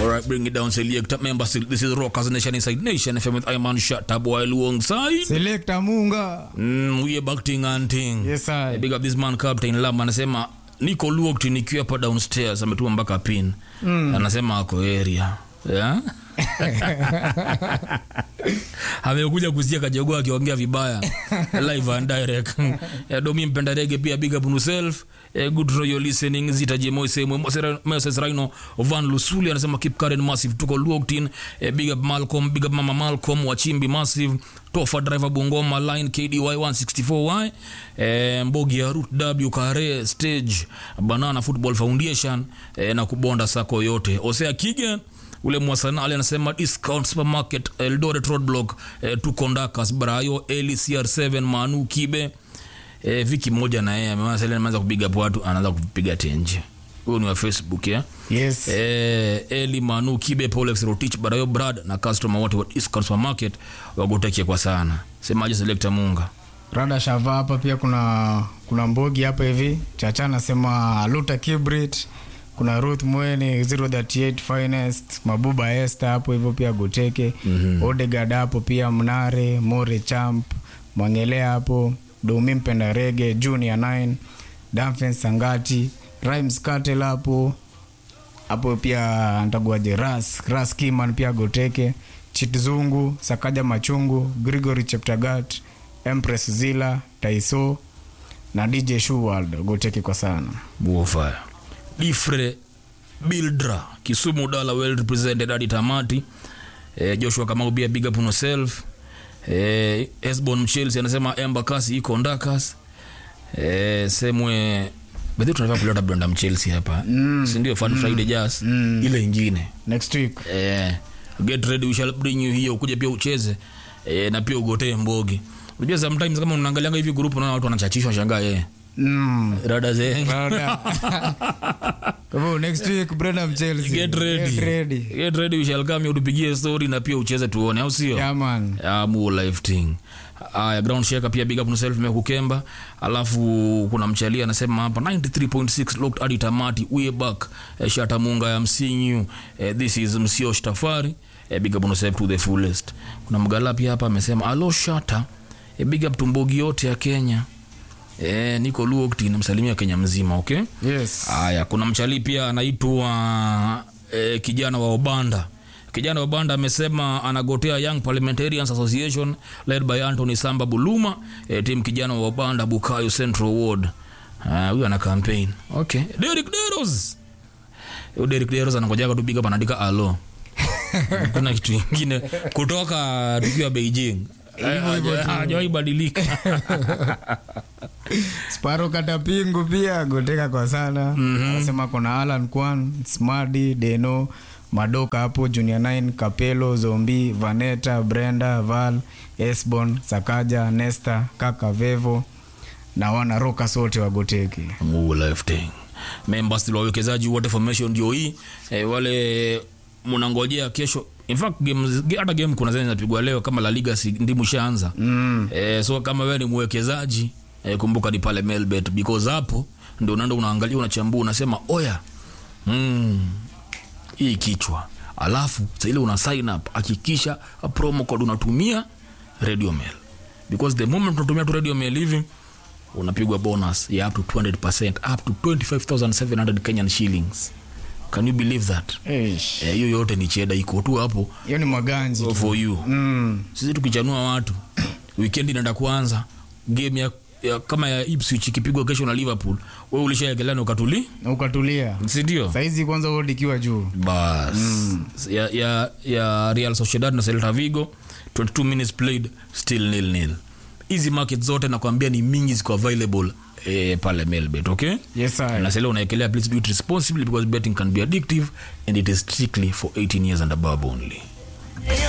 All right, bring it down, select member. This is Rockers Nation Inside Nation FM with Iman Shatab while alongside. Selector Munga. Mm, we are back ting and ting. Yes, I. Big up this man Captain Lam anasema niko locked nikiwa hapa downstairs ametuma mpaka pin. Mm. Anasema ako area. Yeah? amekuja kusikia kajogoa akiongea vibaya live and direct Eh, domi mpenda rege pia big up on yourself Eh, good for your listening zitaje moise moses rhino van lusuli anasema keep current massive tuko locked in Eh, big up malcolm big up mama malcolm wachimbi massive tofa driver bungoma line kdy 164y eh, mbogi ya root w kare stage banana football foundation eh, na kubonda sako yote osea kigen ule mwasanali anasema discount supermarket eldoret roadblock eh, tuko ndakas brayo eli cr7 manu kibe eh, viki mmoja na yeye ameanza sasa ameanza kupiga hapo watu anaanza kupiga tenje huyo ni wa facebook ya Yes. eh, eli manu kibe polex rotich brayo brad na customer wote wa discount supermarket wagotekia kwa sana semaje selector munga Rada Shava hapa pia kuna kuna Mbogi hapa hivi. Chacha anasema Luta Kibrit. Kuna Ruth Mweni 038 Finest, Mabuba Esther hapo hivyo pia Goteke. Mm-hmm. Odegard hapo pia Mnare, More Champ, Mwangelea hapo, Domi Mpenda Rege, Junior 9, Danfen Sangati, Rhymes Cartel hapo. Hapo pia ntaguaje Ras, Ras Kiman pia Goteke, Chitzungu, Sakaja Machungu, Gregory Cheptagat, Empress Zila, Taiso na DJ Shuworld Goteke kwa sana. buofaya difre bildra kisumu dala well represented hadi tamati eh, joshua kamau pia big up on yourself eh, esbon mchelsea anasema embakasi iko ndakas eh, semwe bedhi tunafaa kuleta brenda mchelsea hapa mm. sindio fun mm. friday jazz mm. ile ingine Next week. eh, get ready we shall bring you here ukuje pia ucheze eh, na pia ugotee mbogi unajua sometimes kama unaangalianga hivi group unaona watu wanachachishwa shangaa eh. Mm. rada zengi Brother. Kwa hivyo next week Brenham Chelsea. get ready. Get ready. Get ready, we shall come utupigie story na pia ucheze tuone au sio Yeah man. Yeah, mu life thing aya ground shaker pia big up yourself mekukemba alafu kuna mchalia anasema hapa 93.6 locked hadi tamati we back eh, shata munga ya msinyu eh, this is msio shtafari eh, big up yourself to the fullest kuna mgala pia hapa amesema alo shata eh, big up tumbogi yote ya kenya eh, niko locked namsalimia kenya mzima okay Yes. Haya, kuna mchalii pia anaitwa eh, kijana wa Obanda. Kijana wa Obanda amesema anagotea Young Parliamentarians Association led by Anthony Samba Buluma, eh, timu kijana wa Obanda Bukayo Central Ward. Ah, huyu ana campaign. Okay. Derek Deros. Huyu Derek Deros anangojaga tu big up anaandika alo. Kuna kitu kingine kutoka tukiwa Beijing. Eh, haja- Hajawahi badilika. Sparo Katapingu pia Goteka kwa sana. Anasema kuna Alan Kwan, Smadi, Deno, Madoka hapo Junior 9, Kapelo, Zombi, Vaneta, Brenda, Val, Esbon, Sakaja, Nesta, Kaka Vevo na wana rokas wote wa Goteke. Mungu life thing. Members still wawekezaji wote formation ndio hii eh, wale mnangojea kesho in fact games, ge- hata game kuna zenye zinapigwa leo kama La Liga si ndimu ishaanza mm. eh, so kama wewe ni mwekezaji eh, kumbuka ni pale Melbet because hapo ndio unaenda unaangalia unachambua unasema oya mm, hii kichwa alafu sa ile una sign up hakikisha promo code unatumia radio mail because the moment unatumia tu radio mail hivi unapigwa bonus ya up to 200% up to 25700 kenyan shillings can you believe that Eish. Eh, hiyo yote ni cheda iko tu hapo Hiyo ni maganji. tu. for you Mm. sisi tukichanua watu weekend inaenda kuanza game ya, ya kama ya Ipswich ikipigwa kesho na Liverpool wewe ulishaegelana ukatuli Na ukatulia. si ndio Saizi kwanza world ikiwa juu. bas ya, ya, ya Real Sociedad na Celta Vigo 22 minutes played still nil nil hizi market zote nakwambia ni mingi ziko available eh, pale Melbet okay Yes I. na sasa unaekelea please do it responsibly because betting can be addictive and it is strictly for 18 years and above only